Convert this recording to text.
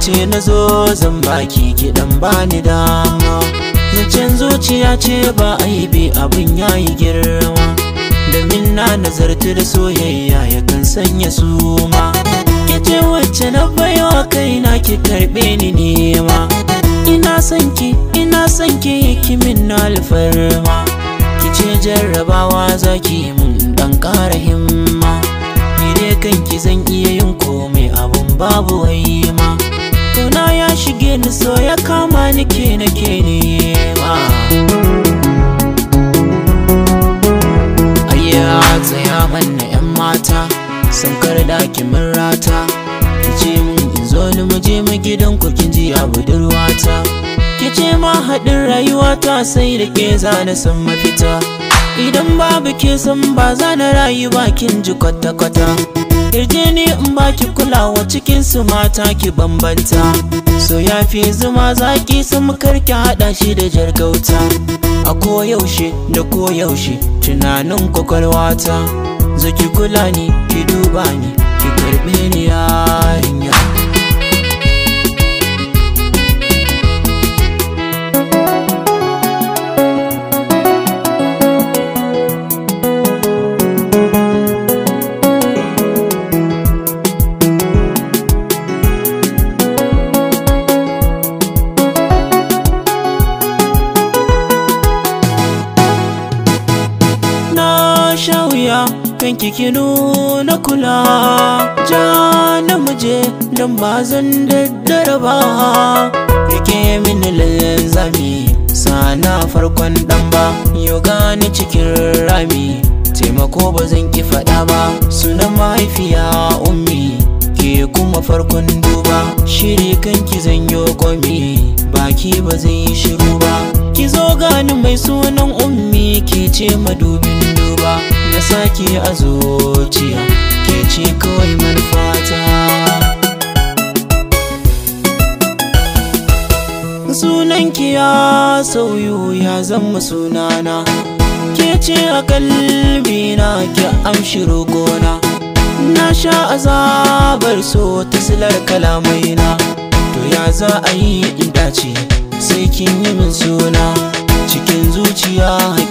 ce na zo zan baki kiɗan bani dama zancen zuciya ce ba aibi abin yayi girma domin na nazarta da soyayya yakan sanya suma ce wacce na baiwa kaina ki karɓe ni nema ina son ki ina son ki kimin na alfarma ki ce jarrabawa zaki mun dan ƙara himma ni dai kanki zan iya yin komai abun babu waima Kauna ya shige ni so ya kama ni ke nake nema Ayya tsaya manna 'yan mata sun karda kimin rata Kice mun in zo ni mu je mu gidan ku kin ji a budurwata Kice ma haɗin rayuwata sai da ke zana san mafita Idan babu ke san ba za na rayu ba kin ji kwata-kwata Kirje ni in baki kulawa cikin su mata ki bambanta So ya fi zuma zaki sun karki haɗa shi da jargauta A koyaushe da koyaushe tunanin kwakwalwata Zaki kula ni ki duba ni ki karɓe ni yarinya na sha wuya kan kiki nuna kula ja na muje don ba zan daddara ba rike mini lalzami sana farkon dan ba yau gani cikin rami taimako ba zan ki faɗa ba sunan mahaifiya ummi ke kuma farkon duba shiri kanki zan yi komi baki ba zai yi shiru ba ki zo gani mai sunan ummi ke ce madubin duba na sake a zuciya ke ce kawai manufata sunanki ya sauyu ya zama sunana ke ce a kalbina ki amshi rogona na sha azabar so ta silar kalamaina to ya za a yi in dace sai kin yi min suna cikin zuciya